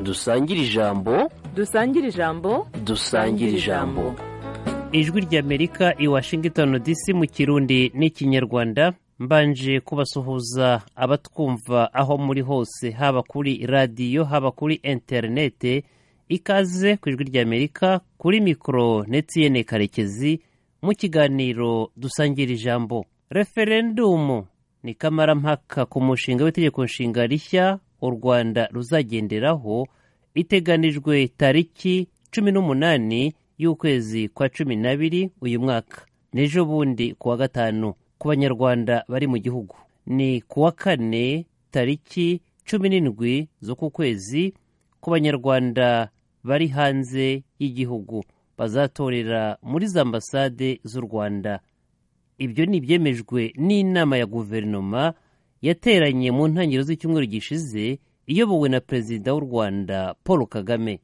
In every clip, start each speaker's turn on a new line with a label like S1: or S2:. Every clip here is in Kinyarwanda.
S1: dusangire ijambo
S2: dusangire ijambo
S1: dusangire ijambo
S3: ijwi ry'amerika i washington dc mu kirundi n'ikinyarwanda mbanje kubasuhuza abatwumva aho muri hose haba kuri radiyo haba kuri interinete ikaze ku ijwi ry'amerika kuri mikoro netiyene karekezi mu kiganiro dusangira ijambo referendumu ni kamarampaka ku mushinga w'itegeko nshinga rishya u rwanda ruzagenderaho iteganijwe tariki cumi n'umunani y'ukwezi kwa cumi n'abiri uyu mwaka n'ejo bundi ku wa gatanu ku banyarwanda bari mu gihugu ni ku wa kane tariki cumi n'indwi z'uku kwezi ku banyarwanda bari hanze y'igihugu bazatorera muri za ambasade z'u rwanda ibyo ni ibyemejwe n'inama ya guverinoma yateranye mu ntangiriro z'icyumweru gishize iyobowe na perezida w'u rwanda paul kagame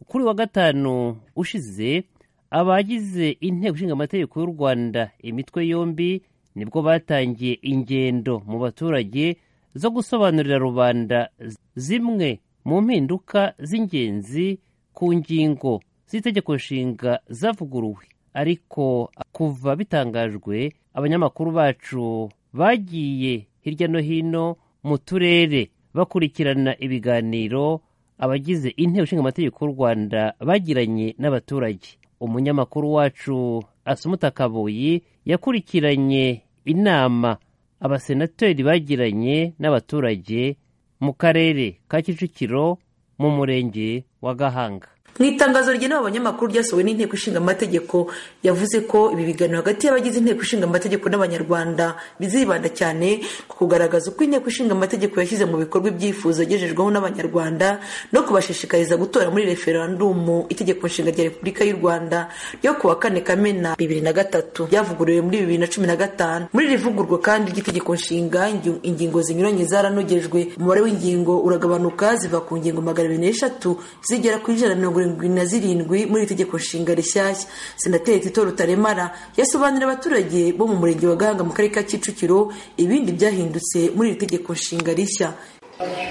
S3: kuri wa gatanu ushize abagize inteko ishinga amategeko y'u rwanda imitwe yombi nibwo batangiye ingendo mu baturage zo gusobanurira rubanda zimwe mu mpinduka z'ingenzi ku ngingo z'itegeko nshinga zavuguruwe ariko kuva bitangajwe abanyamakuru bacu bagiye hirya no hino mu turere bakurikirana ibiganiro abagize inteko ishinga amategeko y'u rwanda bagiranye n'abaturage umunyamakuru wacu asumuta kabuyi yakurikiranye inama abasenateri bagiranye n'abaturage mu karere ka kicukiro mu murenge wa gahanga
S4: mu itangazo rigenewe abanyamakuru ryasohowe n'inteko ishinga amategeko yavuze ko ibi biganiro hagati y'abagize inteko ishinga amategeko n'abanyarwanda bizibanda cyane ku kugaragaza uko inteko ishinga amategeko yashyize mu bikorwa ibyifuzo yagejejweho n'abanyarwanda no kubashishikariza gutora muri referandumu itegeko nshinga rya repubulika y'u rwanda ryo ku wa kane kamena bibiri na gatatu ryavuguriwe muri bibiri na cumi na gatanu muri iri vugurwa kandi ry'itegeko nshinga ingi- ingingo zinyuranye zaranogejwe umubare w'ingingo uragabanuka ziva ku ngingo magana abiri n'eshatu zigera ku ijana na mirongo irindwi na zirindwi muri iri tegeko nshinga rishyashya senateri tito rutaremara yasobanurira abaturage bo mu murenge wa gahanga mu karere ka kicukiro ibindi byahindutse muri iri tegeko nshinga rishya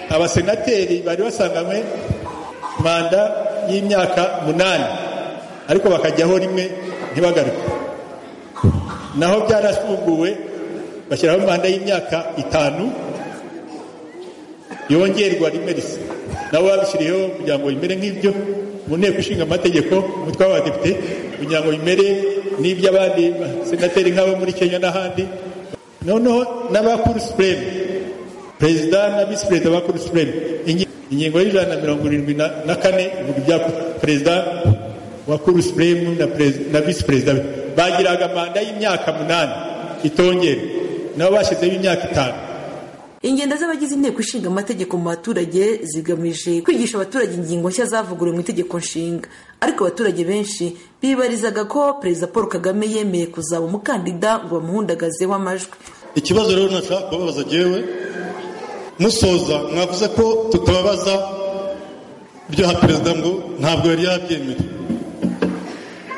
S5: abasenateri bari basanganywe manda y'imyaka munani ariko bakajyaho rimwe ntibagaruke naho byarasubuguwe bashyiraho manda y'imyaka itanu yongerwa rimwe risa nabo babishyiriyeho kugira ngo bimere nk'ibyo mu nteko ishinga amategeko umutwe w'abadepite kugira ngo bimere n'iby'abandi basenateri nk'abo muri kenya n'ahandi noneho n'abakuru supureme perezida na visi perezida ba kuru supureme Ingi- ingingo y'ijana na mirongo irindwi na na kane ivuga ibya perezida wa kuru supureme na perez- na visi perezida be bagiraga manda y'imyaka munani itongera nabo bashyizeho imyaka itanu
S4: ingendo z'abagize inteko ishinga amategeko mu baturage zigamije kwigisha abaturage ingingo nshya zavuguruwe mu itegeko nshinga ariko abaturage benshi bibarizaga ko perezida paul kagame yemeye kuzaba umukandida ngo bamuhundagazeho amajwi
S6: ikibazo rero nashaka kubabaza jyewe musoza mwavuze ko tutababaza ibyaha perezida ngo ntabwo yari yabyemera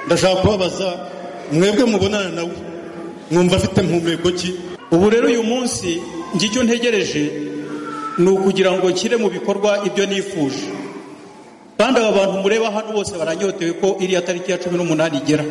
S6: ndashaka kubabaza mwebwe mubonana nawe mwumva afite mpumeko ki
S7: ubu rero uyu munsi njye icyo ntegereje ni ukugira ngo nshyire mu bikorwa ibyo nifuje kandi aba bantu mureba hano bose baranyotewe ko iriya tariki ya cumi n'umunani igera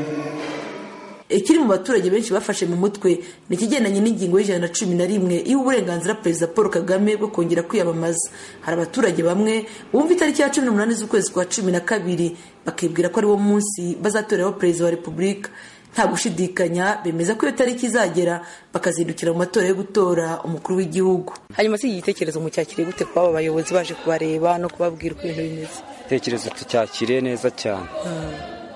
S4: ikiri mu baturage benshi bafashe mu mutwe ni ikigendanye n'ingingo y'ijana na cumi na rimwe iha uburenganzira perezida paul kagame bwo kongera kwiyamamaza hari abaturage bamwe bumva itariki ya cumi n'umunani z'ukwezi kwa cumi na kabiri bakibwira ko ari wo munsi bazatoreraho perezida wa repubulika nta gushidikanya bemeza ko iyo tariki izagera bakazindukira mu matora yo gutora umukuru w'igihugu
S8: hanyuma si igitekerezo mucyakire gute kuba aba bayobozi baje kubareba no kubabwira uko ibintu bimeze
S9: igitekerezo tucyakiriye neza cyane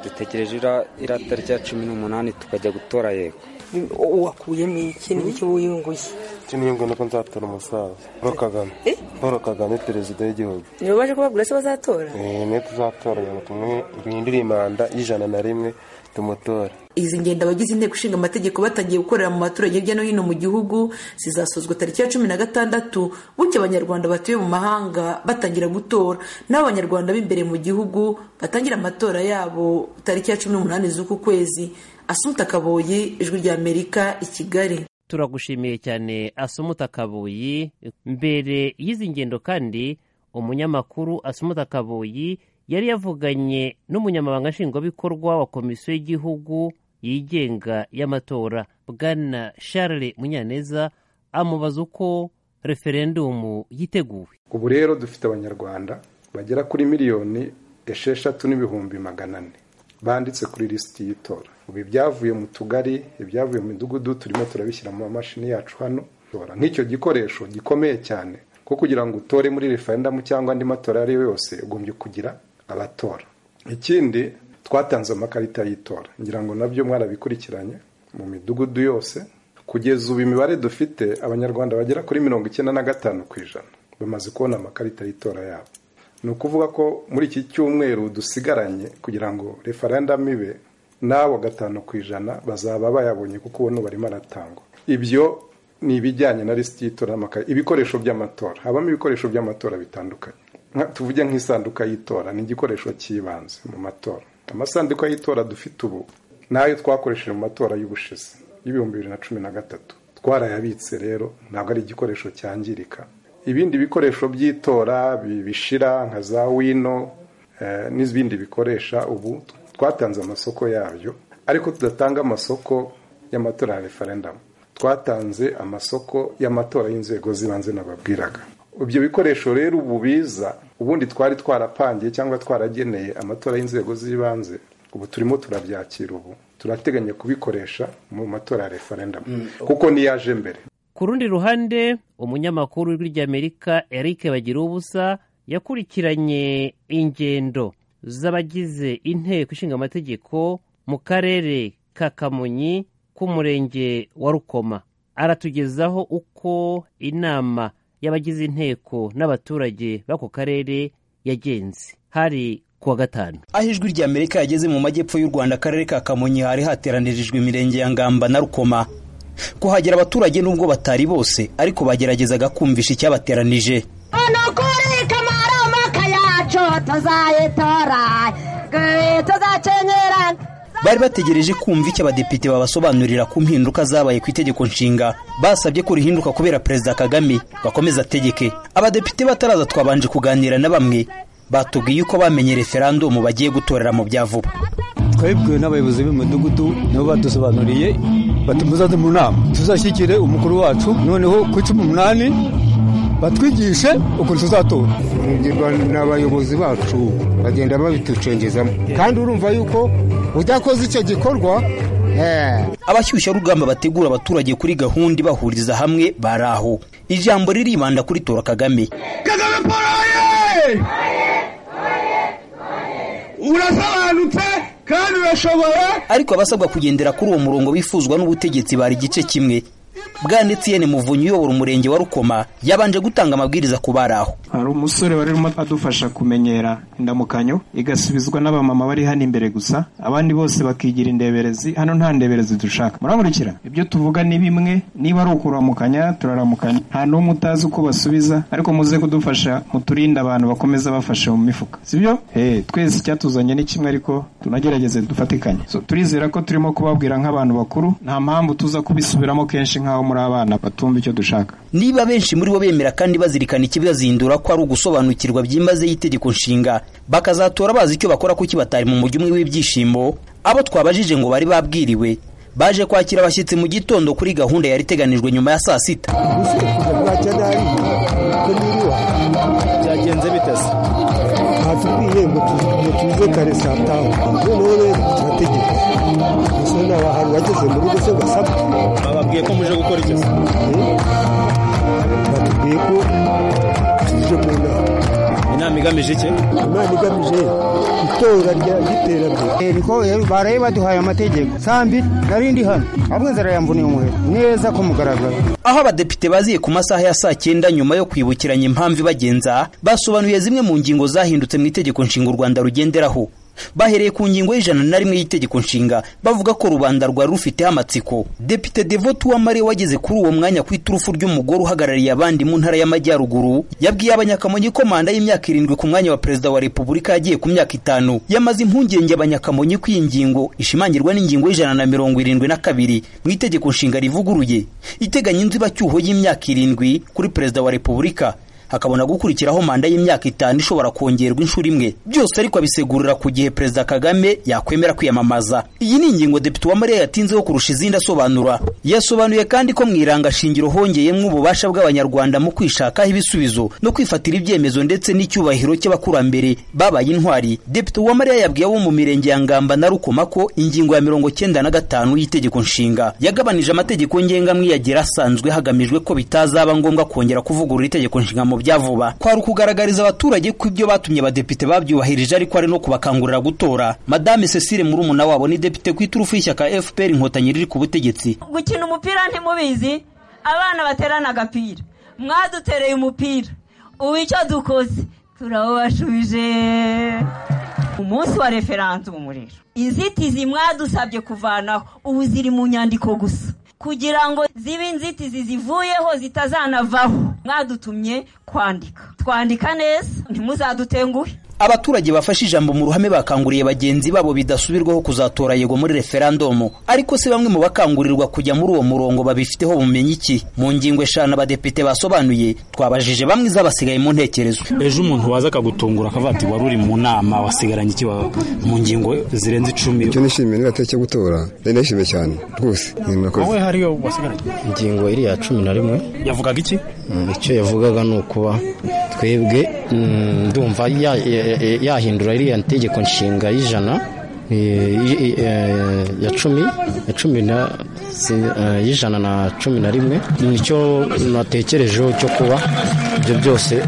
S9: dutegereje ira- iriya tariki ya cumi n'umunani tukajya gutora yego
S8: Bi- uwakuyemo iki ni iki wiyunguye
S10: ikintu nuko nzatora umusaza paul kagame
S8: Eh?
S10: paul kagame perezida w'igihugu
S8: nibo baje kubabwira se bazatora
S10: Eh, niwe tuzatora kugira ngo tumwe- duhindure imanda y'ijana na rimwe tumutora
S4: izi ngendo abagize inteko ishinga amategeko batangiye gukorera mu baturage hirya no hino mu gihugu zizasozwa tariki ya cumi na gatandatu bityo abanyarwanda batuye mu mahanga batangira gutora n'abo abanyarwanda b'imbere mu gihugu batangira amatora yabo tariki ya cumi n'umunani z'uku kwezi asumuta kaboyi ijwi ry'amerika i kigali
S3: turagushimiye cyane asumuta kabuyi mbere y'izi ngendo kandi umunyamakuru asumata kaboyi yari yavuganye n'umunyamabanga nshingwabikorwa wa komisiyo y'igihugu yigenga y'amatora bwana charles munyaneza amubaza uko referendumu yiteguwe
S11: ubu rero dufite abanyarwanda bagera kuri miliyoni esheshatu n'ibihumbi magana ane banditse kuri lisiti y'itora ubu ibyavuye mu tugari ibyavuye mu midugudu turimo turabishyira mu mamashini yacu hano nk'icyo gikoresho gikomeye cyane ko kugira ngo utore muri referendamu cyangwa andi matora ayo ari yo yose ugombye kugira abatora ikindi twatanze amakarita y'itora ngira ngo nabyo mwarabikurikiranye mu midugudu yose kugeza ubu imibare dufite abanyarwanda bagera kuri mirongo icyenda na gatanu ku ijana bamaze kubona amakarita y'itora yabo ni ukuvuga ko muri iki cyumweru dusigaranye kugira ngo referendamu ibe n'abo gatanu ku ijana bazaba bayabonye kuko ubona barimo aratangwa ibyo ni ibijyanye na lisiti y'itora ibikoresho by'amatora habamo ibikoresho by'amatora bitandukanye tuvuge nk'isanduka y'itora ni igikoresho cy'ibanze mu matora amasanduka y'itora dufite ubu nayo twakoresheje mu matora y'ubushize y'ibihumbi bibiri na cumi na gatatu twarayabitse rero ntabwo ari igikoresho cyangirika ibindi bikoresho by'itora bishira nka za wino n'ibindi bikoresha ubu twatanze amasoko yabyo ariko tudatanga amasoko y'amatora ya referendamu twatanze amasoko y'amatora y'inzego z'ibanze nababwiraga ibyo bikoresho rero ubu biza ubundi twari twarapangiye cyangwa twarageneye amatora y'inzego z'ibanze ubu turimo turabyakira ubu turateganya kubikoresha mu matora ya referendamu kuko niyaje mbere
S3: ku rundi ruhande umunyamakuru w'ijwi ry'amerika eric bagirubusa yakurikiranye ingendo z'abagize inteko ishinga amategeko mu karere ka kamonyi k'umurenge wa rukoma aratugezaho uko inama y'abagize inteko n'abaturage b'ako karere yagenze hari kuwa gatanu
S12: aho ijwi rya amerika yageze mu majyepfo y'u rwanda akarere ka kamonyi hari hateranirijwe imirenge ya ngamba na rukoma kuhagera abaturage nubwo batari bose ariko bageragezaga kumvisha icyabateranije
S13: hano kureka amaramuka yacu tuzayitora tuzakenyerana
S12: bari bategereje kumva icyo abadepite babasobanurira ku mpinduka zabaye ku itegeko nshinga basabye ko rihinduka kubera perezida kagame bakomeza ategeke abadepite bataraza twabanje kuganira na bamwe batubwiye uko bamenye referandumu bagiye gutorera mu bya vuba
S14: twabibwiwe n'abayobozi b'imidugudu nabo badusobanuriye bati muzaze mu nama tuzashyigikire umukuru wacu noneho ku cumi n'umunani batwigishe ukuntu tuzatora
S15: tugirwa n'abayobozi bacu bagenda babitucengezamo kandi urumva yuko udakoze icyo gikorwa
S12: abashyushyarugamba bategura abaturage kuri gahunda ibahuriza hamwe bari aho ijambo riribanda kuri tora kagame
S16: kagame paul urasobanutse kandi urashobora
S12: ariko abasabwa kugendera kuri uwo murongo bifuzwa n'ubutegetsi bari igice kimwe bwanditse yene muvunyi uyobora umurenge wa rukoma yabanje gutanga amabwiriza ku bari aho
S17: hari umusore wari urimo adufasha kumenyera indamukanyo igasubizwa n'abamama bari hano imbere gusa abandi bose bakigira indeberezi hano nta ndeberezi dushaka murankurikira ibyo tuvuga ni bimwe niba ari ukuramukanya turaramukanya nta n'umwe utazi uko basubiza ariko muze kudufasha muturinde abantu bakomeza bafashe mu mifuka sibyo twese icyatuzanye ni kimwe ariko tunagerageze dufatikanye turizera ko turimo kubabwira nk'abantu bakuru nta mpamvu tuza kubisubiramo kenshi nk'aho muri abana batumva icyo dushaka
S12: niba benshi muri bo bemera kandi bazirikana ikibazindura ko ari ugusobanukirwa byimaze y'itegeko nshinga bakazatora bazi icyo bakora kuki batari mu mujyi umwe w'ibyishimo abo twabajije ngo bari babwiriwe baje kwakira abashyitsi mu gitondo kuri gahunda yari iteganijwe nyuma ya saa sita
S18: byagenze biteze
S19: batubwiye ngo tuze kare saa tanu noneho rero turategeka gusa ni abantu bageze muri rugo se basabwe
S18: bababwiye ko muje gukora iki
S19: batubwiye ko tuje mu nama
S18: inama igamije iki
S19: imana igamije itora ry'iterambere
S20: niko baraye baduhaye amategeko sambi nari ndi hano ahubwo nzara yambuniye umuheto neza ku mugaragaro
S12: aho abadepite baziye ku masaha ya saa cyenda nyuma yo kwibukiranya impamvu ibagenza basobanuye zimwe mu ngingo zahindutse mu itegeko nshinga u rwanda rugenderaho bahereye ku ngingo y'ijana na rimwe y'itegeko nshinga bavuga ko rubanda rwari rufiteho amatsiko depite devoti uwamariye wageze kuri uwo mwanya ku iturufu ry'umugore uhagarariye abandi mu ntara y'amajyaruguru yabwiye abanyakamonyi ko manda y'imyaka irindwi ku mwanya wa perezida wa repubulika yagiye ku myaka itanu yamaze impungenge abanyakamonyi ko iyi ngingo ishimangirwa n'ingingo y'ijana na mirongo irindwi na kabiri mu itegeko nshinga rivuguruye iteganya inzibacyuho y'imyaka irindwi kuri perezida wa repubulika hakabona gukurikiraho manda y'imyaka itanu ishobora kongerwa inshuro imwe byose ariko abisegurira ku gihe perezida kagame yakwemera kwiyamamaza iyi ni ingingo depite uwamariya yatinzeho kurusha izindi asobanura yasobanuye kandi ko mu irangashingiro hongeyemo ububasha bw'abanyarwanda mu kwishakaho ibisubizo no kwifatira ibyemezo ndetse n'icyubahiro cy'abakurambere babaye intwari depite uwamariya yabwiye abo mu mirenge ya ngamba na rukoma ko ingingo ya mirongo cyenda na gatanu y'itegeko nshinga yagabanije amategeko ngengamwiyagera asanzwe hagamijwe ko bitazaba ngombwa kongera kuvugurura itegeko nshinga mu bya vuba kwari ukugaragariza abaturage ko ibyo batumye abadepite babyubahirije ariko ari no kubakangurira gutora madame cecile murumuna wabo ni depite ku iturufu y'ishyaka fpr inkotanyi riri ku butegetsi
S21: gukina umupira ntimubizi abana baterana agapira mwadutereye umupira ubu icyo dukoze turawubashubije umunsi wa referandumu rero inzitizi mwadusabye kuvanaho ubu ziri mu nyandiko gusa kugira ngo zibe inzitizi zivuyeho zitazanavaho mwadutumye kwandika twandika neza ntimuzadutenguhe
S12: abaturage bafashe ijambo mu ruhame bakanguriye bagenzi babo bidasubirwaho kuzatora yego muri referandumu ariko se bamwe mu bakangurirwa kujya muri uwo murongo babifiteho bumenyi iki mu ngingo eshanu abadepite basobanuye twabajije bamwe izabasigaye mu ntekerezo
S18: ejo umuntu waza akagutungura akavuga ati wari uri mu nama wasigaranye iki wa- mu ngingo zirenze icumi
S22: icyo nishimiye ni itariki yo gutora ndari ndayishimiye cyane rwose ni murakoze
S18: wowe hariyo wasigaranye
S23: ingingo iriya cumi na rimwe
S18: yavugaga iki
S23: Mm, icyo yavugaga ni ukuba twebwe mm, ndumva ya- ya- ya- yahindura iriya tegeko nshinga y'ijana eh, i- i- eh, ya cumi ya cumi na si- eh, y'ijana na cumi na rimwe nicyo natekerejeho cyo kuba ibyo byose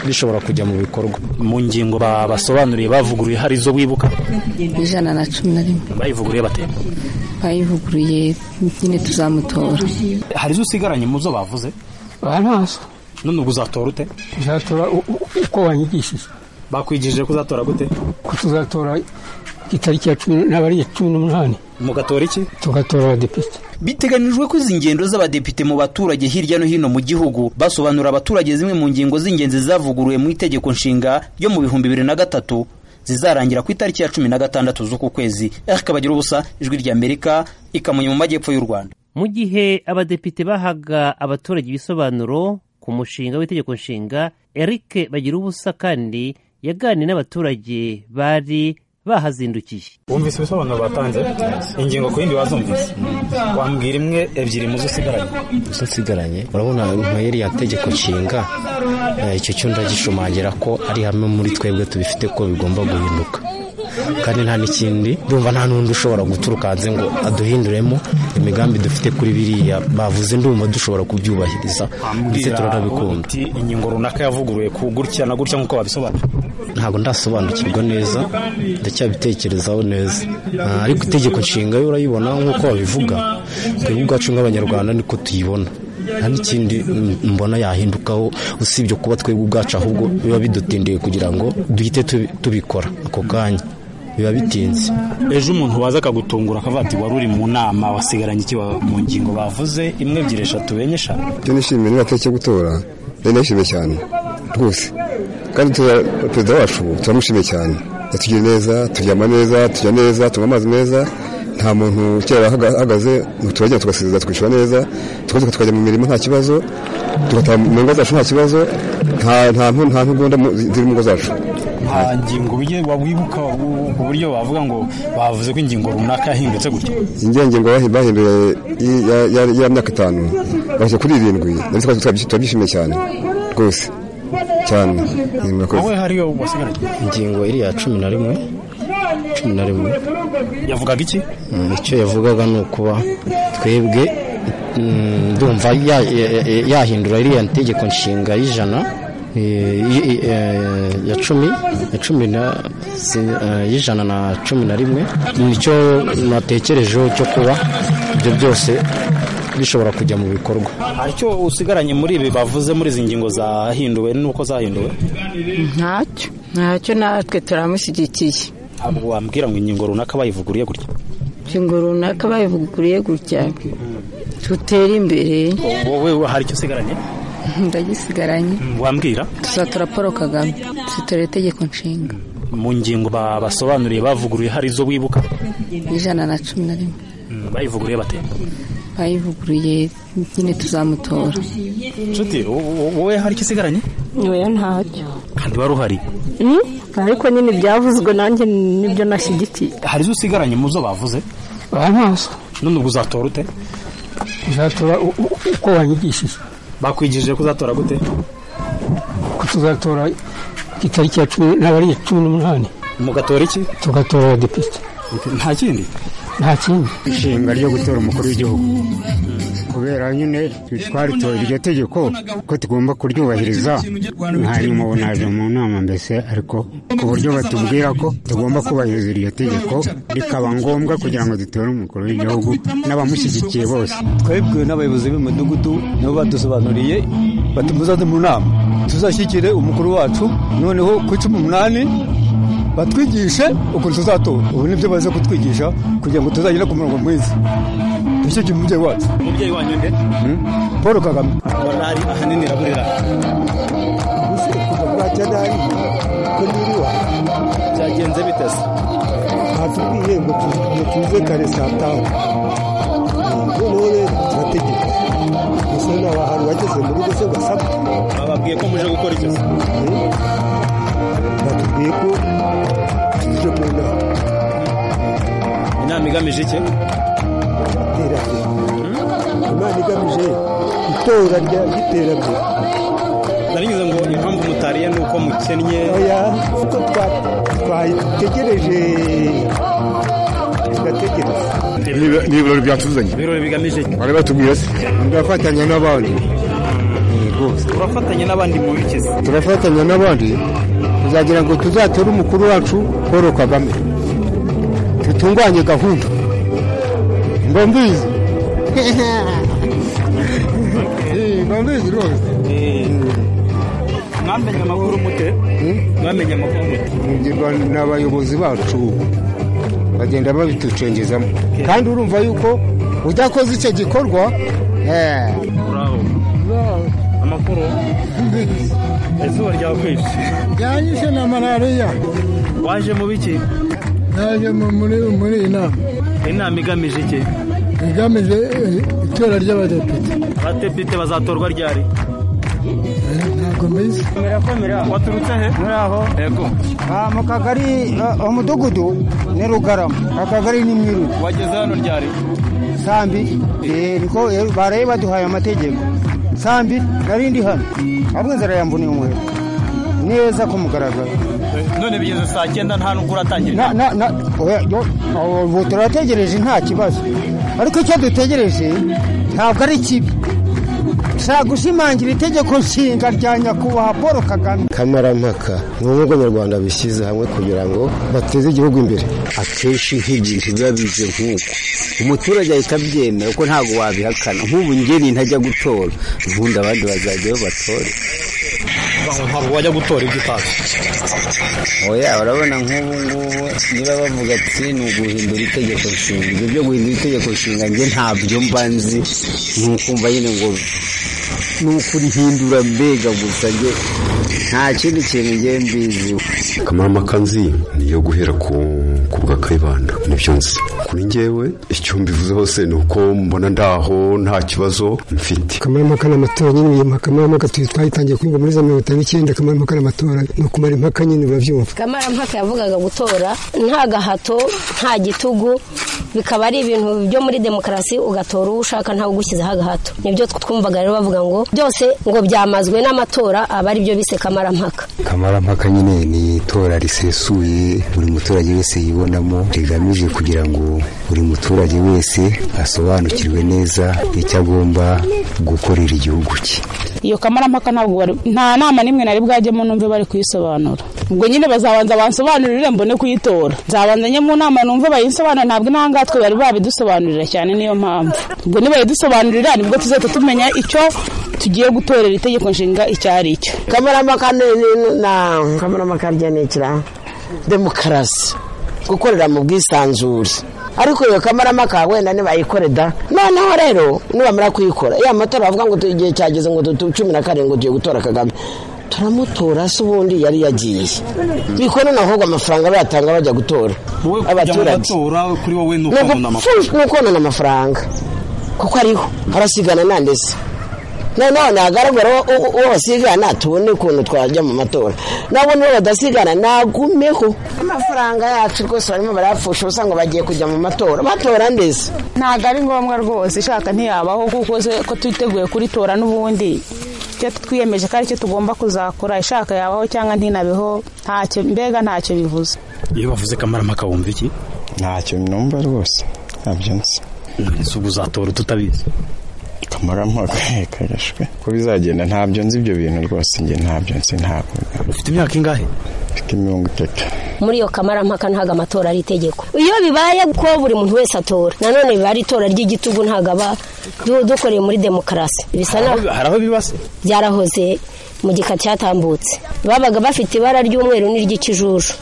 S23: bishobora kujya mu bikorwa
S18: mu ngingo ba- basobanuriye bavuguruye hari izo wibuka
S24: ijana na cumi na rimwe
S18: bayivuguruye bate
S24: bayivuguruye nyine tuzamutora
S18: hari izo usigaranye mu zo bavuze
S24: baraza
S18: none ubwo uzatora ute
S19: uzatora u- u- uko wanyigishije
S18: bakwigishije ko uzatora gute
S19: ko tuzatora itariki ya cumi ntabwo ari iya cumi n'umunani
S18: mugatora iki
S19: tugatora abadepite
S12: biteganijwe ko izi ngendo z'abadepite mu baturage hirya no hino mu gihugu basobanura abaturage zimwe mu ngingo z'ingenzi zavuguruwe mu itegeko nshinga ryo mu bihumbi bibiri na gatatu zizarangira ku itariki ya cumi na gatandatu z'uku kwezi eric ubusa ijwi ry'amerika ikamonye mu majyepfo y'u rwanda
S3: mu gihe abadepite bahaga abaturage ibisobanuro ku mushinga w'itegeko nshinga eric bagira ubusa kandi yaganiye n'abaturage bari bahazindukiye
S18: wumvise ibisobanuro batanze ingingo ku yindi wazumvise wambwira imwe ebyiri mu zo usigaranye
S23: izo nsigaranye urabona nka iriya tegeko nshinga eh, icyo cyo ndagishumangira ko ari hamwe muri twebwe tubifite ko bigomba guhinduka kandi nta n'ikindi ndumva nta n'undi ushobora guturuka hanze ngo aduhinduremo imigambi dufite kuri biriya bavuze ndumva dushobora kubyubahiriza ndetse turanabikunda
S18: uti ingingo runaka yavuguruye ku gutya na gutya nk'uko babisobanura
S23: ntabwo ndasobanukirwa neza ndacyabitekerezaho neza Ah, ariko itegeko nshinga yo urayibona nk'uko babivuga twebwe ubwacu nk'abanyarwanda niko tuyibona nta n'ikindi mm, mbona yahindukaho usibye kuba twebwe ubwacu ahubwo biba bidutindiye kugira ngo duhite tubi- tubikora ako kanya biba bitinze
S18: ejo umuntu waza akagutungura akavuga ati wari uri mu nama wasigaranye iki wa- mu ngingo bavuze imwe ebyiri eshatu enye eshanu
S22: icyo nishimiye ni itariki yo gutora ndari ndayishimiye cyane rwose kandi tura- perezida wacu turamushimiye cyane yatugira neza turyama neza turya neza tunywa amazi meza nta muntu kera wahaga- ahagaze ngo turagenda tugasezera tukishyura neza tugaruka tukajya mu mirimo nta kibazo tugataha mu ngo zacu nta kibazo nta- nta ntu- nta ntugunda mu- ziri mu ngo zacu
S18: nta ngingo wiye- wibuka u- ku buryo bavuga ngo bavuze ko ingingo runaka yahindutse gutya
S22: ingengo bahi- bahinduye i- ya- ya- ya myaka itanu bashyira kuri irindwi nabyo twari turabyishimiye- turabyishimiye cyane rwose cyane ni murakoze
S18: hariyo wasigaranye
S23: ingingo iriya cumi na rimwe cumi na rimwe
S18: yavugaga iki
S23: Mm, icyo yavugaga ni ukuba twebwe mm, ndumva ya- ya- ya- yahindura iriya tegeko nshinga y'ijana eh, i- eh, ya cumi ya cumi na si- eh, y'ijana na cumi na rimwe nicyo natekerejeho cyo kuba ibyo byose bishobora kujya mu bikorwa
S18: hari icyo usigaranye muri ibi bavuze muri izi ngingo zahinduwe n'uko zahinduwe
S24: ntacyo ntacyo natwe turamushyigikiye
S18: ntabwo wambwira ngo ingingo runaka bayivuguruye gutya
S24: ingingo runaka bayivuguriye gutya tutere imbere
S18: wowe hari icyo usigaranye
S24: ndagisigaranye
S18: wambwira
S24: tuzatora paul kagame tuzatora itegeko nshinga
S18: mu ngingo ba- basobanuriye bavuguruye hari izo wibuka
S24: ijana na cumi na rimwe
S18: bayivuguruye bate
S24: bayivuguruye nyine tuzamutora
S18: nshuti wowe hari ikisigaranye
S1: nyoya ntacyo
S18: kandi wari uhari
S1: Mm, ariko nyine ibyavuzwe nanjye nibyo nashyigikiye
S18: hari izo usigaranye mu zo bavuze
S1: abanyazo
S18: none ubwo uzatora ute
S19: uzatora u- u- uko wanyigishije
S18: bakwigishije ko uzatora gute
S19: ko tuzatora itariki ya cumi ntabwo ari iya cumi n'umunani
S18: mugatora iki
S19: tugatora abadepite
S18: nta kindi
S19: nta kindi
S15: ishinga ryo gutora umukuru w'igihugu kubera nyine twaritoye iryo tegeko ko tugomba kuryubahiriza mwarimu naje mu nama mbese ariko ku buryo batubwira ko tugomba kubahiriza iryo tegeko rikaba ngombwa kugira ngo dutore umukuru w'igihugu n'abamushyigikiye bose
S14: twebwe n'abayobozi b'imidugudu nabo badusobanuriye bati muzaze mu nama tuzashyikire umukuru wacu noneho ku cumi n'umunani batwigishe ukuntu tuzatora ubu nibyo baza kutwigisha kugira ngo tuzagere ku murongo mwiza dushyigikiye umubyeyi wacu
S18: umubyeyi wanyu nde
S14: paul kagame
S18: morali ahanini iraburira
S14: byagenze bite se
S19: batubwiye ngo tu- ngo tuze kare saa tanu noneho rero turategeka gusa naba hantu bageze muri rugo se basabwe
S18: bababwiye ko muje gukora icyo se
S19: batubwiye ko tuje mu nama
S18: inama igamije iki
S19: iterambere imana igamije itora rya ry'iterambere
S18: narinyuze ngo impamvu mutariye ni uko mukennye
S19: oya kuko twa- twategereje tugategereza
S2: ni ibirori byatuzanye
S18: ibirori bigamije iki
S2: bari batubwiye se turafatanya n'abandi
S18: turafatanya n'abandi mu biki se
S2: turafatanya n'abandi
S15: tuzagira ngo tuzatore umukuru wacu paul kagame dutunganye gahunda mba mbizi mba mbizi rwose
S18: mwamenye amakuru mute mwamenye amakuru mute
S15: Ngirwa n'abayobozi bacu bagenda babitucengezamo kandi urumva yuko udakoze icyo gikorwa eh,
S18: uraho amakuru izuba ryakwishe
S19: byanyishe na malariya
S18: waje mu biki
S19: naje mu- muri muri iyi nama
S18: inama igamije iki
S19: igamije eh, itora ry'abadepite
S18: abadepite bazatorwa ryari
S19: ntabwo mbizi
S18: waturutse he
S20: muraho
S18: yego
S20: Ah, mu kagari ah, umudugudu ni rugarama akagari ni mwiru
S18: wageze hano ryari
S20: sambi eh, niko eh, baraye baduhaye amategeko sambi nari ndi hano ahubwo inzara yambuniye umuheto neza ku mugaragaro
S18: none bigeze saa cyenda nta nubwo uratangira
S20: Na- na- na- oya, yo, aho, ubu turategereje nta kibazo ariko icyo dutegereje ntabwo ari kibi dushaka gushimangira itegeko nshinga rya nyakubahwa paul kagame
S15: kamarampaka ni ubwo abanyarwanda bishyize hamwe kugira ngo bateze igihugu imbere akenshi nk'igihe biba bize nk'uko umuturage ahita abyemera kuko ntabwo wabihakana nk'ubu ngeni ntajya gutora ubundi abandi bazajyayo batore
S18: ntabwo wajya gutora ibyo utazi
S15: oya urabona nk'ubu ngubu niba bavuga ati ni uguhindura itegeko nshinga ibyo byo guhindura itegeko nshinga njye ntabyo mba nzi ni ukumva nyine ngo ni ukurihindura mbega gusa njye nta kindi kintu njye mbiziho
S5: akamarampaka nzi niyo guhera ku ku bwa kayibanda nibyo nzi kuri njyewe icyo mbivuze hose ni uko mbona ndaho nta kibazo mfite
S19: kamarampaka n'amatora nyine yiyima kamarampaka tuzi twayitangiye kwiga muri za mirongo itanu n'icyenda kamarampaka n'amatora ni ukumara impaka nyine urabyumva
S6: kamarampaka yavugaga gutora nta gahato nta gitugu bikaba ari ibintu byo muri demokarasi ugatora uwo ushaka ntawe ugushyizeho agahato nibyo twumvaga rero bavuga ngo byose ngo byamazwe n'amatora aba ari byo bise kamarampaka
S5: kamarampaka nyine ni itora risesuye buri muturage wese yibonamo rigamije kugira ngo buri muturage wese asobanukirwe neza icyo agomba gukorera igihugu cye
S25: iyo kamarampaka ntabwo bari nta nama n'imwe nari bwajyemo numve bari kuyisobanura ubwo nyine bazabanza bansobanurire mbone kuyitora nzabanza njye mu nama numve bayinsobanura ntabwo intangatwe bari babidusobanurira cyane niyo mpamvu ubwo nibayidusobanurira nibwo tuzahita tumenya icyo tugiye gutorera itegeko nshinga icyo ari cyo
S26: kamarampaka ni ni- na kamarampaka rya ni ikira demokarasi gukorera mu bwisanzure ariko iyo kamarampaka wenda nibayikore da noneho rero nibamara kuyikora ya matora bavuga ngo tu- igihe cyageze ngo tu- tu- cumi na karindwi tugiye gutora kagame turamutora se ubundi yari yagiye bikora nahubwo amafaranga bayatanga bajya gutora abaturage
S18: kuri wowe ni
S26: ni ukonona amafaranga kuko ariho harasigana nandese noneho nagaragara uwo- uwo basigana tubone ukuntu twajya mu matora nabo niba badasigana nagumeho amafaranga yacu rwose barimo barayapfusha ubusanzwe bagiye kujya mu matora batora ndetse
S25: ntabwo ari ngombwa rwose ishaka ntiyabaho kuko se- ko twiteguye kuritora n'ubundi icyo twiyemeje ko aricyo tugomba kuzakora ishaka yabaho cyangwa ntinabeho ntacyo mbega ntacyo bivuze
S18: iyo bavuze kamaramaka wumva iki
S4: ntacyo numva rwose ntabyo nzi
S18: ese ubu uzatora ututabizi
S4: kamarampaka kagashwe ko bizagenda ntabyo nzi ibyo bintu rwose njye ntabyo nzi ntabwo
S18: ufite imyaka ingahe
S4: mfite mirongo itatu
S6: muri iyo kamarampaka ntabwo amatora ari itegeko iyo bibaye ko buri muntu wese atora nanone biba ari itora ry'igitugu ntabwo aba du- dukoreye muri demokarasi bisa naho
S18: hari aho bibase
S6: byarahoze mu gika cyatambutse babaga bafite ibara ry'umweru n'iry'ikijuju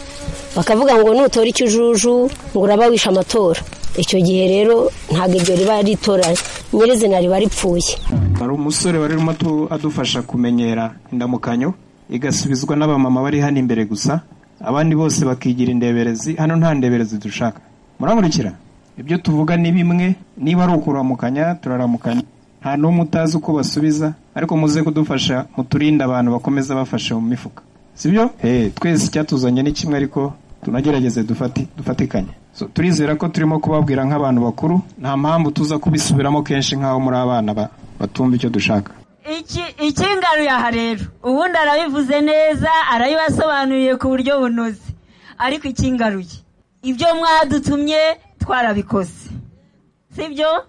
S6: bakavuga ngo nutora ikijuju ngo uraba wishe amatora icyo gihe rero ntabwo iryo riba ari itora nyirizina riba ripfuye
S17: hari umusore wari urimo atu- adufasha kumenyera indamukanyo igasubizwa n'abamama bari hano imbere gusa abandi bose bakigira indeberezi hano nta ndeberezi dushaka murankurikira ibyo tuvuga ni bimwe niba ari ukuramukanya turaramukanya nta n'umwe utazi uko basubiza ariko muze kudufasha muturinde abantu bakomeza bafashe mu mifuka sibyo Eh, twese icyatuzanye ni kimwe ariko tunagerageze dufati- dufatikanye So, turizera ko turimo kubabwira nk'abantu bakuru nta mpamvu tuza kubisubiramo kenshi nk'aho muri abana ba- batumva icyo dushaka
S21: iki ikingaruye aha rero ubundi arabivuze neza arabibasobanuriye ku buryo bunoze ariko ikingaruye ibyo mwadutumye twarabikoze sibyo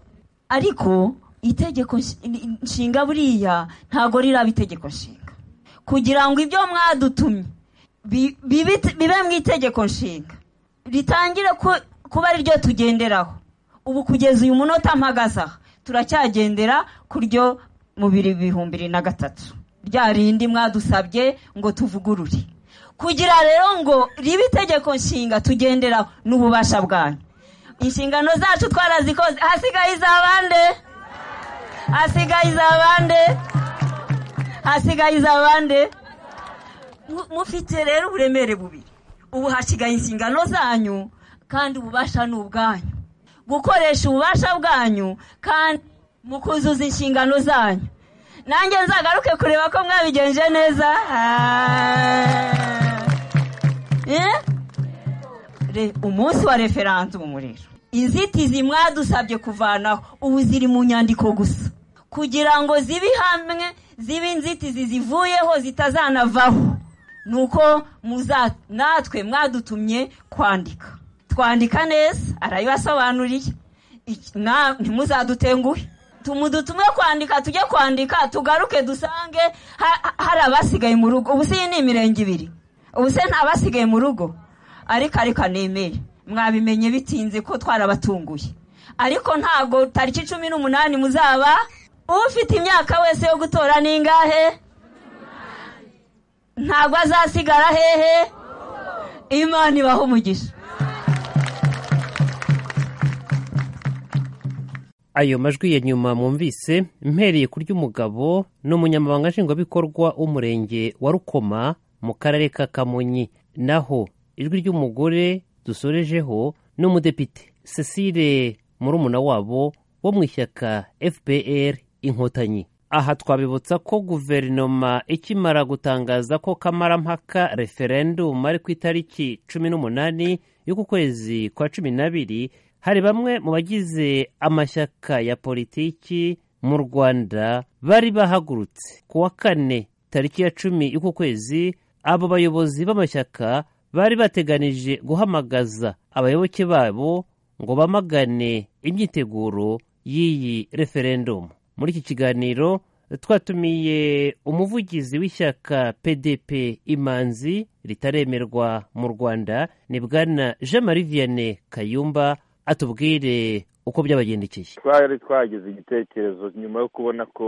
S21: ariko itegeko nshi- nshinga buriya ntabwo riraba itegeko nshinga kugira ngo ibyo mwadutumye bi- bibe- bibe mu itegeko nshinga ritangire ku- kuba ari ryo tugenderaho ubu kugeza uyu munota mpagaze aha turacyagendera ku ryo mu biri bihumbi bibiri na gatatu rya rindi mwadusabye ngo tuvugurure kugira rero ngo ribe itegeko nshinga tugendera n'ububasha bwanyu inshingano zacu twarazikoze hasigaye izabande hasigaye izabande hasigaye izabande Mu- mufite rero uburemere bubiri ubu hasigaye inshingano zanyu kandi ububasha ni ubwanyu gukoresha ububasha bwanyu kandi mu kuzuza inshingano zanyu nanjye nzagaruke kureba ko mwabigenje neza Ah. Eh? Re- umunsi wa referandumu rero inzitizi mwadusabye kuvanaho ubu ziri mu nyandiko gusa kugira ngo zibe hamwe zibe inzitizi zivuyeho zitazanavaho nuko muza natwe mwadutumye kwandika twandika neza arabibasobanuriye Iki- na- ntimuzadutenguhe tumudutumwe kwandika tujye kwandika tugaruke dusange ha- ha- hari abasigaye mu rugo ubu si iyi ni imirenge ibiri ubu se nta basigaye mu rugo ariko ariko nemere mwabimenye bitinze ko twarabatunguye ariko ntago tariki cumi n'umunani muzaba ufite imyaka wese yo gutora ni ingahe ntabwo azasigara hehe imana ibaho umugisha
S3: ayo majwi ya nyuma mwumvise mpereye ku ry'umugabo ni umunyamabanga nshingwabikorwa w'umurenge wa rukoma mu karere ka kamonyi naho ijwi ry'umugore dusorejeho ni umudepite cecile murumuna wabo wo mu ishyaka fpr inkotanyi aha twabibutsa ko guverinoma ikimara gutangaza ko kamarampaka referendum ari ku itariki cumi n'umunani y'uku kwezi kwa cumi n'abiri hari bamwe mu bagize amashyaka ya politiki mu rwanda bari bahagurutse ku wa kane tariki ya cumi y'uku kwezi abo bayobozi b'amashyaka bari bateganije guhamagaza abayoboke babo ngo bamagane imyiteguro y'iyi referendumu muri iki kiganiro twatumiye umuvugizi w'ishyaka pdp imanzi ritaremerwa mu rwanda ni bwana jean marie vianney kayumba atubwire uko byabagendekeye
S7: twari twagize igitekerezo nyuma yo kubona ko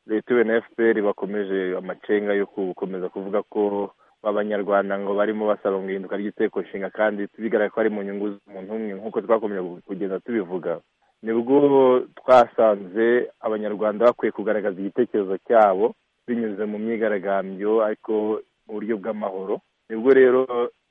S7: leta iwe na fpr bakomeje amacenga yo gukomeza kuvuga ko abanyarwanda ngo barimo basaba mu ihinduka ry'iteko nshinga kandi bigaragara ko ari mu nyungu z'umuntu umwe nk'uko twakomeje kugenda tubivuga nibwo twasanze abanyarwanda bakwiye kugaragaza igitekerezo cyabo binyuze mu myigaragambyo ariko mu buryo bw'amahoro nibwo rero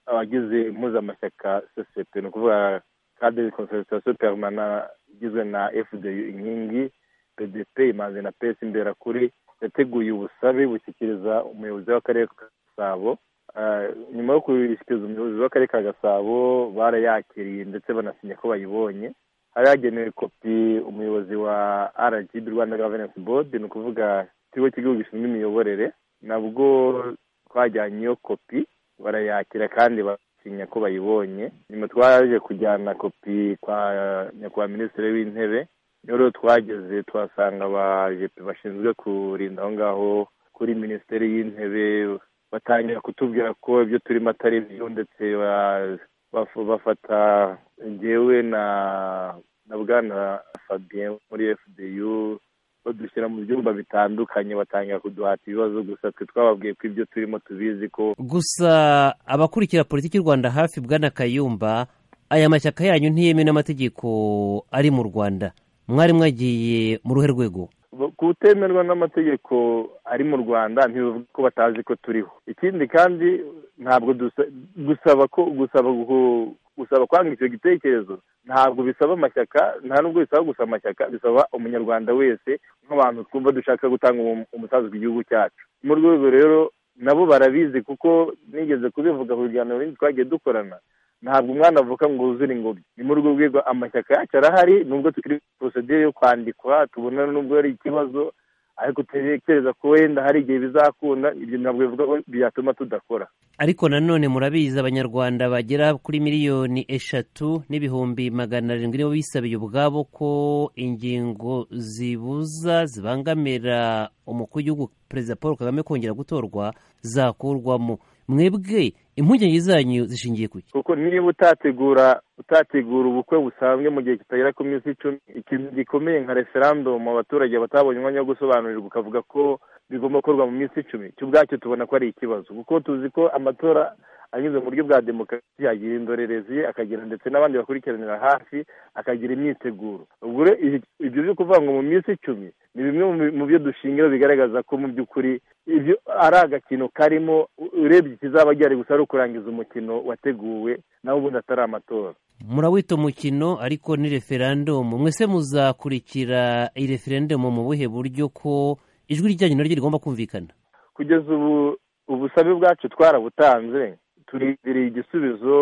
S7: abagize impuzamashyaka sosiyete ni ukuvuga cadre concertation permana igizwe na fdu inkingi pdp imanzi na pesi imberakuri yateguye ubusabe bushyikiriza umuyobozi w'akarere ka gasabo Eh, nyuma yo kubishyikiriza umuyobozi w'akarere ka gasabo barayakiriye ndetse banasinya ko bayibonye hari hagenewe kopi umuyobozi wa rgb rwanda governance board ni ukuvuga ikigo cy'igihugu gishinzwe imiyoborere nabwo twajyanyeyo kopi barayakira kandi basinya ko bayibonye nyuma twaje kujyana kopi kwa nyakubahwa minisitiri w'intebe rero twageze tuhasanga abajepe bashinzwe kurinda aho ngaho kuri minisiteri y'intebe batangira kutubwira ko ibyo turimo atari byo ndetse ba- baf- bafata njyewe na na bwana fabien wo muri fdu badushyira mu byumba bitandukanye batangira kuduhata ibibazo gusa twe twababwiye ko ibyo turimo tubizi ko
S3: gusa abakurikira politiki y'u rwanda hafi bwana kayumba aya mashyaka yanyu ntiyemewe n'amategeko ari mu rwanda mwari mwagiye mu ruhe rwego
S7: kutemerwa n'amategeko ari mu rwanda ntibivuga ko batazi ko turiho ikindi kandi ntabwo dusa- gusaba ko gusaba gu- gusaba kwanga icyo gitekerezo ntabwo bisaba amashyaka nta nubwo bisaba gusa amashyaka bisaba umunyarwanda wese nk'abantu twumva dushaka gutanga umu- umusanzu ku gihugu cyacu mu rwego rero nabo barabizi kuko nigeze kubivuga ku biganiro bindi twagiye dukorana ntabwo umwana avuka ngo wuzure ingobyi ni muri urwo rwego amashyaka yacu arahari nubwo tukiri muri porosedire yo kwandikwa tubona nubwo ari ikibazo ariko dutekereza ko wenda hari igihe bizakunda ibyo ntabwo bivuga ko byatuma tudakora
S3: ariko nanone murabizi abanyarwanda bagera kuri miliyoni eshatu n'ibihumbi magana arindwi nibo bisabiye ubwabo ko ingingo zibuza zibangamira umukuru w'igihugu perezida paul kagame kongera gutorwa zakurwamo mwebwe impungenge zanyu zishingiye ku
S7: kuko niba utategura utategura ubukwe busanzwe mu gihe kitagera ku minsi icumi ikintu gikomeye nka referandumu abaturage batabonye umwanya wo gusobanurirwa ukavuga ko bigomba gukorwa mu minsi icumi cyo ubwacyo tubona ko ari ikibazo kuko tuzi ko amatora anyuze mu buryo bwa demokarasi yagira indorerezi akagira ndetse n'abandi bakurikiranira hafi akagira imyiteguro ubwo rero ibi- ibyo byo kuvuga ngo mu minsi icumi ni bimwe mu bi- mu byo dushingira bigaragaza ko mu by'ukuri ibyo ari agakino karimo u- urebye ikizaba gihari gusa ari ukurangiza umukino wateguwe nawe ubundi atari amatora
S3: murawita umukino ariko ni referendumu mwese muzakurikira iyi referendumu mu buhe buryo ko ijwi ryanyu naryo rigomba kumvikana
S7: kugeza ubu ubusabe bwacu twarabutanze turindiriye igisubizo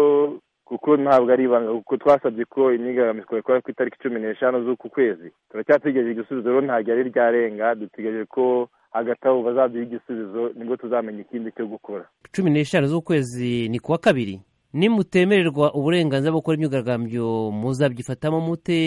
S7: kuko ntabwo ari ibanga kuko twasabye ko imyigaragambyo twakora ku itariki cumi n'eshanu z'uku kwezi turacyategereje igisubizo rero ntabwo ari ryarenga dutegereje ko hagati aho bazaduha igisubizo nibwo tuzamenya ikindi cyo gukora
S3: cumi n'eshanu z'ukwezi ni kuwa kabiri nimutemererwa uburenganzira bwo gukora imyigaragambyo muzabyifatamo mute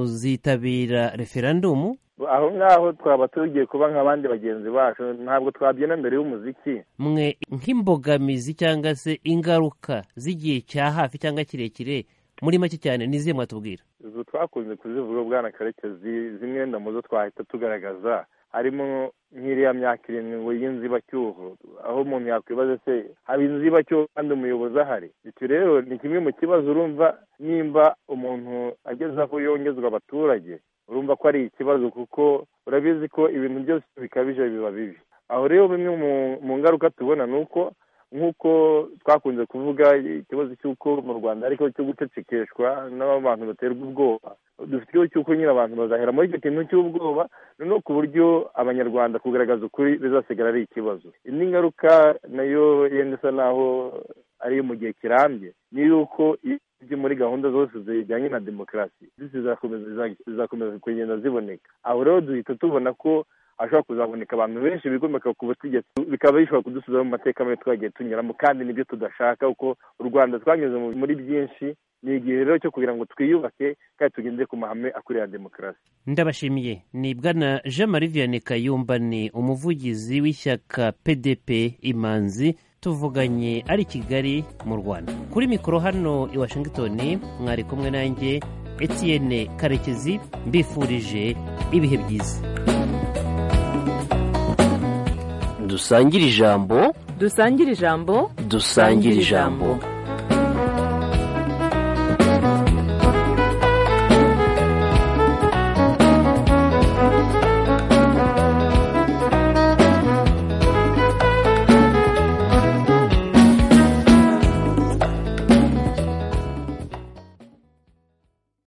S3: muzitabira referendumu
S7: aho ngaho twaba tugiye kuba nk'abandi bagenzi bacu ntabwo twabyina mbere y'umuziki
S3: mwe nk'imbogamizi cyangwa se ingaruka z'igihe cya hafi cyangwa kirekire muri make cyane n'izihe mwatubwira
S7: izo twakunze kuzivuga bwana karekezi zimwe wenda mu zo twahita tugaragaza harimo nk'iriya myaka irindwi y'inzibacyuho aho umuntu yakwibaza se haba inzibacyuho kandi umuyobozi ahari icyo rero ni kimwe mu kibazo urumva nimba umuntu ageze aho yongezwa abaturage urumva ko ari ikibazo kuko urabizi ko ibintu byose bikabije biba bibi aho rero bimwe mu- mu ngaruka tubona ni uko nk'uko twakunze kuvuga ikibazo cy'uko mu rwanda ariko cyo gucecekeshwa n'abantu baterwa ubwoba dufite ikibazo cy'uko nyine abantu bazahera muri icyo kintu cy'ubwoba noneho ku buryo abanyarwanda kugaragaza ukuri bizasigara ari ikibazo indi ngaruka nayo yenda isa naho ari iyo mu gihe kirambye ni yuko ibyo muri gahunda zose zijyanye na demokarasi zizakomeza zizakomeza kugenda ziboneka aho rero duhita tubona ko hashobora kuzaboneka abantu benshi bigomeka ku butegetsi bikaba bishobora kudusubiza mu mateka mabi twagiye tunyuramo kandi nibyo tudashaka kuko u rwanda twanyuze mu- muri byinshi ni igihe rero cyo kugira ngo twiyubake kandi tugendere ku mahame akurira demokarasi
S3: ndabashimiye ni bwana jean marie vianney kayumba ni umuvugizi w'ishyaka pdp imanzi tuvuganye ari i kigali mu rwanda kuri mikoro hano i washington mwari kumwe nanjye etienne karekezi mbifurije ibihe byiza dusangire ijambo
S8: dusangire ijambo
S3: dusangire ijambo